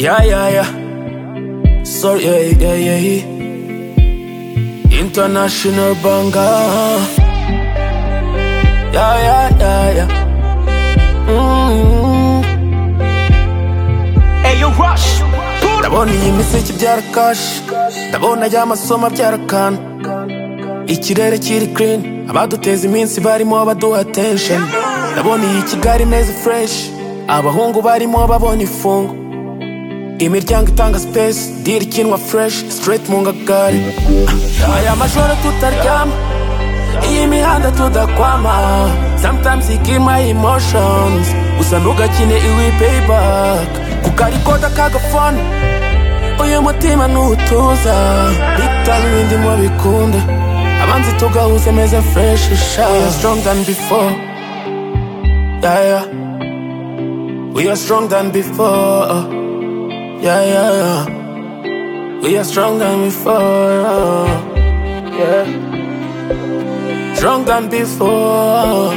Yeah, yeah, yeah. Sorry, yeah, yeah, yeah, yeah. International banger. Yeah, yeah, yeah, yeah. Mm. Hey, yo, Rush. Put up. Ndabona iyi miseke ibyara kashi Ndabona ry'amasomo abyara kana Ikirere kiri clean Abaduteza iminsi barimo baduha attention Ndabona iyi Kigali neza fresh Abahungu barimo babonye ifungo Imiryango itanga space Deal ikinwa fresh Straight mu ngagari Ah, Aya majoro tutaryama Iyi mihanda tudakwama Sometimes you kill my emotions Gusa ntugakine iwi payback Kuko ariko kagafana uyu mutima ntutuza bitabi ibindi mu bikunda abanzi tugahuze meze fresh sha we are strong than before yeah, yeah. we are strong than before yeah, yeah, yeah. we are strong than before yeah. strong than before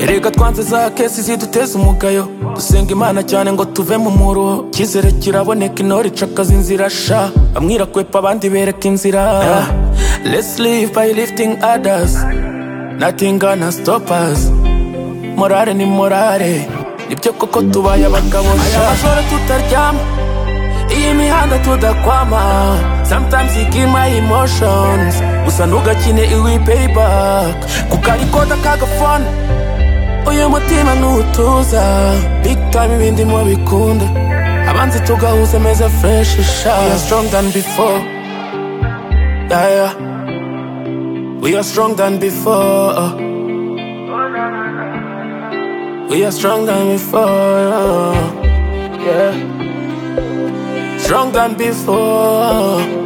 Erega twanze za kesi ziduteza umugayo dusenga imana cyane ngo tuve mu muruho icyizere kiraboneka intore icakaza inzira sha bamwe irakwepa abandi bereka inzira let's live by lifting others nothing gonna stop us morale ni morale nibyo koko tubaye abagabo sha aya majoro tutaryama iyi mihanda tudakwama sometimes you kill my emotions gusa ntugakine iwi payback kuko ariko kagafana uyu mutima ntutuza big time ibindi mu bikunda abanzi tugahuze meza fresh sha we are strong than before yeah, yeah. we are strong than before we are strong than before yeah. strong than before